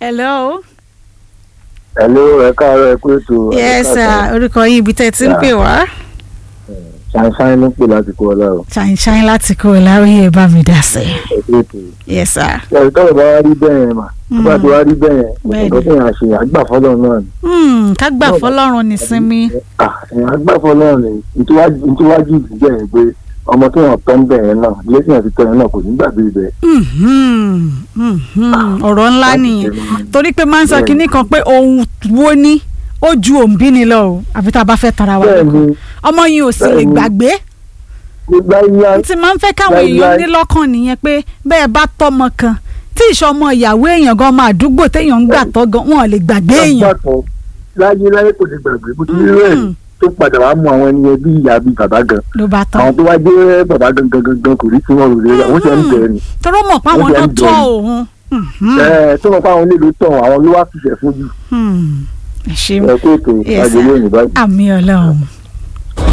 hello. Hello, ẹ káàárọ̀ ẹ kú ètò. yes sir orúkọ yín ibi tẹ́ ẹ ti ń pè wá. Ṣàǹṣàǹ ló ń pè láti kó ọlá o. ṣàìṣàì láti kó o láwùyé bá mi dà sí. Ẹ kú ètò. yes sir. Ṣé tọ́lọ̀ bá wá rí bẹ́ẹ̀ yẹn mà? Tó bá ti wá rí bẹ́ẹ̀ yẹn, Bẹ́ẹ̀ni. nǹkan tó yàn ṣe àgbà fọ́lọ́ náà ni. Hmm, ká gbà fọlọ́run nísinmi. Ah, ẹ̀yàn àgbà fọ́lọ́ ni ìtúwájú ìdíjẹ́ yẹn pé ọmọ tó yàn tọ́ ń bẹ̀ yẹn náà, ilé tí yàn ti tọ́ yẹn náà kò ní gbàgbé ibẹ̀. Mhm, mhm. ọ̀rọ̀ ńlá Láti nìyẹn tẹnu mọ́. torí pé máa ń sọ Bẹ́ẹ̀ni. kinní kan pé ohun wo ni ó ju òǹbí ni lọ o àfi tá a bá fẹ́ tara wa lóko Bẹ́ẹ̀ni, ọmọ yìí ò sì lè Bẹ́ẹ̀ni. gbàgbé gbígbá yá n ti máa ń fẹ́ káwọn Láíláí. èèyàn ní lọ́kàn nìyẹn pé bẹ́ẹ̀ bá tọmọ kan tí ìṣọmọ ìyàwó èèyàn gan máa àdúgbò téèyàn ń gbà tọ́ gan wọn ò lè gbàgbé èèyàn. àgbàkan láyé láyé kò ní gbàgbé bó ti rí rẹ̀ Mhm. tó padà wá mú àwọn ẹni yẹn bí ìyá bí bàbá gan. ló bá tán Àwọn tó wá jẹ́ bàbá gangan gangan kò rí tí wọ́n rò rẹ̀ àwọn ṣe ń bẹ̀rẹ̀ ni. tọrọ mọ̀ pé àwọn Ó jẹ́ náà ń tọ́ bẹ̀rù. òun. Mhm, Ẹ tó mọ̀ pé àwọn onílù tán àwọn ló wá fìṣẹ̀ fún jù. hmm. ẹ ṣeun Ẹ kó ètò Yes, àjẹlé òyìnbá. àmì ọlọ́run.